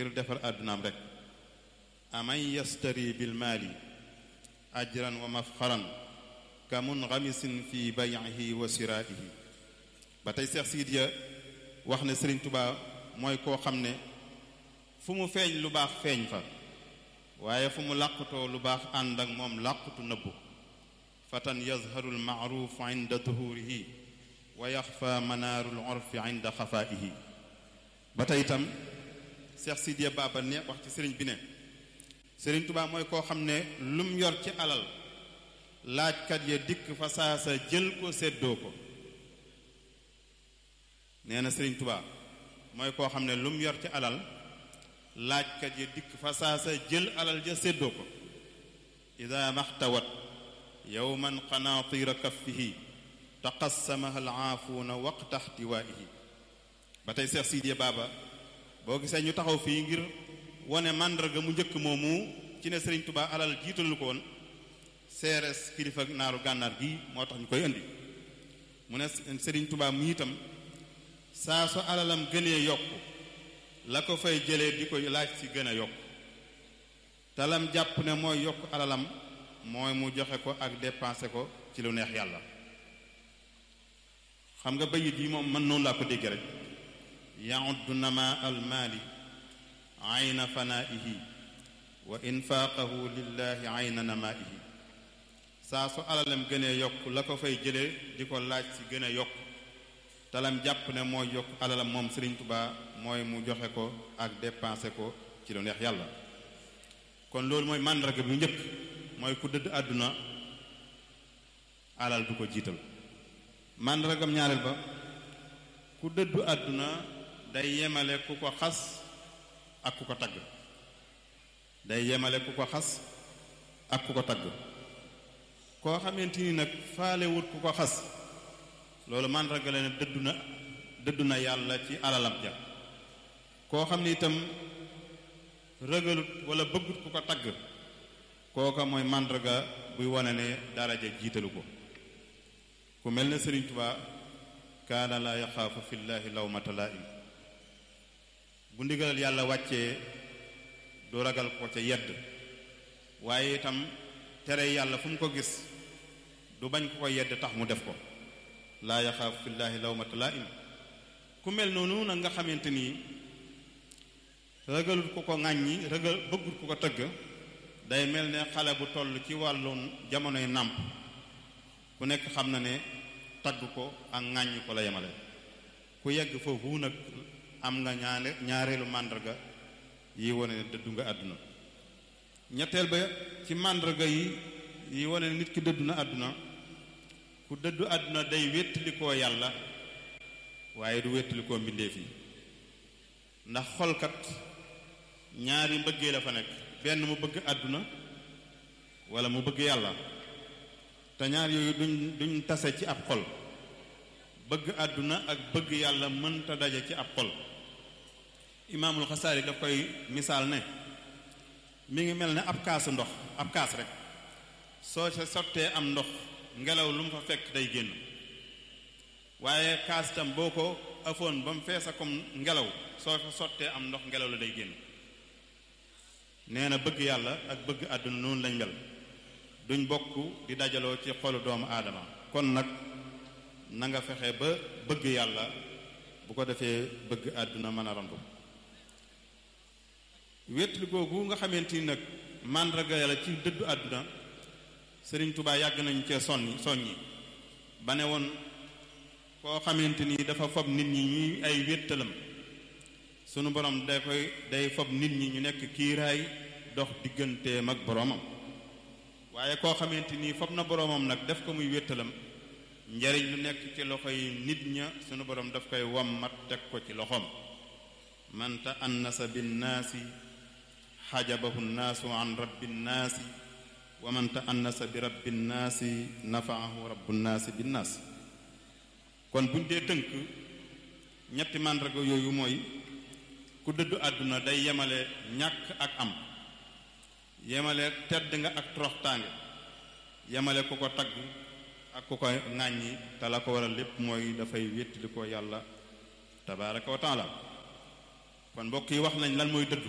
ngir defar àddunaam rek aman yastari bil maali ajran wa mafxaran ka munxamisin fi bay'ihi wa siraa'ihi ba tey Seex Sidiya wax ne Sëriñ Tubaa mooy koo xam ne fu mu feeñ lu baax feeñ fa waaye fu mu làqutoo lu baax ànd ak moom làqutu nëbbu fatan yazharu almaaruf inda duhurihi wa yaxfa manaaru lorfi inda xafaihi ba tey itam Seex Sidiya Baba ne wax ci sëriñ bi ne Sëriñ Tubaa mooy koo xam ne lum yor ci alal laajkat ya dikk fa saasa jël ko séddoo ko nee na Sëriñ Tubaa mooy koo xam ne lum yor ci alal laajkat ya dikk fa saasa jël alal ja séddoo ko ida maxtawat yowman qanaatira kaffihi taqassamaha alaafuuna waqta xtiwaihi ba tey Seex Sidiya Baba boo gisee ñu taxaw fii ngir wone màndarga mu njëkk moomu ci ne Sëriñ Tubaa alal jiitalu ko woon seeres kilifa naaru gànnaar gi moo tax ñu koy indi mu ne Sëriñ Tubaa mu itam saa su alalam gënee yokk la ko fay jëlee di ko laaj ci gën a yokk talam jàpp ne mooy yokk alalam mooy mu joxe ko ak dépensé ko ci lu neex yàlla xam nga bayit yi moom man noonu laa ko dégg rek yauddu nama almaali ayna fanaihi wa infaaqahu lillahi ayna namaihi saa su alalam gënee yokk la ko fay jëlee di ko laaj ci gën a yokk talam jàpp ne mooy yokk alalam moom Sëriñ Tubaa mooy mu joxe ko ak dépensé ko ci lu neex yàlla kon loolu mooy màndarga bu njëkk mooy ku dëdd àdduna alal du ko jiital màndargam ñaareel ba ku dëddu àdduna day yemale ku ko xas ak ku ko tagg day yemale ku ko xas ak ku ko tagg koo xamante ni nag faalewut ku ko xas loolu màndarga la ne dëddu na dëddu na yàlla ci alalam ja koo xam ni itam rëgalut wala bëggut ku ko tagg kooka mooy màndarga buy wane ne daraja jiitalu ko ku mel ne Sëriñ Tubaa kaana laa yaxaafu fillaahi lawmata laa'im bu ndigalal yàlla wàccee du ragal ko ca yedd waaye itam tere yàlla fu mu ko gis du bañ ko ko yedd tax mu def ko laa yaxaafu fillaahi lawmata laa'im ku mel noonu nag nga xamante nii ragalut ku ko ŋàññi ragal bëggut ku ko tëgg day mel ne xale bu toll ci wàllu jamonoy nàmp ku nekk xam na ne tagg ko ak ŋàññ ko la yemale ku yegg foofu nag am nga ñaare ñaareelu màndarga yi wane ne dëddu nga àdduna ñetteel ba ci màndarga yi yi wane ne nit ki dëddu na àdduna ku dëddu àdduna day wéttalikoo yàlla waaye du wéttalikoo mbindeef yi ndax xolkat ñaari mbëggee la fa nekk benn mu bëgg àdduna wala mu bëgg yàlla te ñaar yooyu duñ duñ tase ci ab xol bëgg àdduna ak bëgg yàlla mënta daje ci ab xol imaamul xasaali daf koy misaal ne mi ngi mel ne ab kaasu ndox ab kaas rek soo sa sottee am ndox ngelaw lu mu fa fekk day génn waaye kaas itam boo ko afoon ba mu feesa comme ngelaw soo fa sottee am ndox ngelaw la day génn nee na bëgg yàlla ak bëgg àdduna noonu lañ mel duñ bokk di dajaloo ci xolu doomu aadama kon nag na nga fexe ba bëgg yàlla bu ko defee bëgg àdduna mën a randu wétli googu nga xamante ni nag màndarga yàlla ci dëddu àdduna sëriñ Tubaa yàgg nañ cee sonni soññi ba ne woon koo xamante ni dafa fob nit ñi ñuy ay wéttalam sunu borom day koy day fob nit ñi ñu nekk kiiraay dox digganteem ak boroomam waaye koo xamante ni fob na boroomam nag def ko muy wéttalam njariñ lu nekk ci loxo yi nit ña sunu borom daf koy wommat teg ko ci loxoom man ta annasa binnaasi xajabahu nnaasu an rabbi nnaasi wa man ta annasa bi rabbi nnaasi nafaahu rabbu nnaasi binnaas kon buñ dee tënk ñetti màndarga yooyu mooy ku dëddu àdduna day yemale ñàkk ak am yemale tedd nga ak toroxtaange yemale ku ko tagg ak ku ko ŋàññi te la ko waral lépp mooy dafay wéttali ko yàlla tabaaraka wa taala kon mbokk yi wax nañ lan mooy dëddu